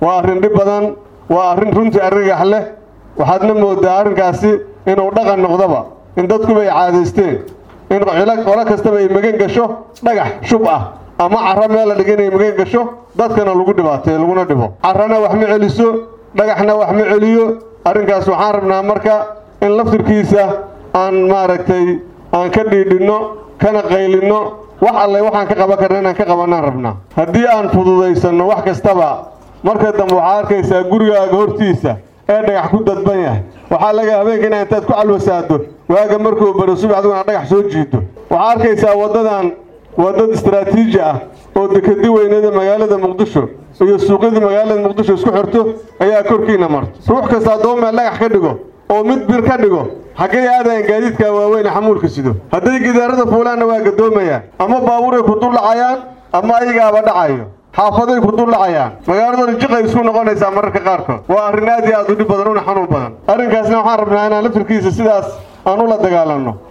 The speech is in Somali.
waa arrin dhib badan waa arrin runtii argagax leh waxaadna moodaa arrinkaasi inuu dhaqan noqdoba in dadkuba ay caadaysteen in qolo kastaba ay magan gasho dhagax shub ah ama carro meel la dhiga inay magan gasho dadkana lagu dhibaateeyo laguna dhibo carrana wax ma celiso dhagaxna wax ma celiyo arrinkaas waxaan rabnaa marka in laftirkiisa aan maaragtay aan ka dhiidhinno kana qaylinno wax alle waxaan ka qaban karna inaan ka qabanaan rabnaa haddii aan fududaysanno wax kastaba marka dambe waxaad arkaysaa gurigaaga hortiisa ee dhagax ku dadban yahay waxaa laga habeenka inaa intaad ku calwasaado waaga markuu baro subax adiguna dhagax soo jiido waxaa arkaysaa waddadan waddad istaraatiiji ah oo dekedi weyneeda magaalada muqdisho iyo suuqyada magaalada muqdisho isku xirto ayaa korkiina marto ruux kasta haddoo meel dhagax ka dhigo oo mid bir ka dhigo xaggay aadayan gaadiidka waaweyn xamuulka sido hadday gidaarada fuulaanna waa gadoomayaan ama baabuuray ku dullacayaan ama ayagaaba dhacayo xaafaday ku dullacayaan magaaladooda jiqay isku noqonaysaa mararka qaarkood waa arrin aad iyo aad u dhib badan una xanuun badan arrinkaasna waxaan rabnaa inaan laftirkiisa sidaas aan ula dagaalanno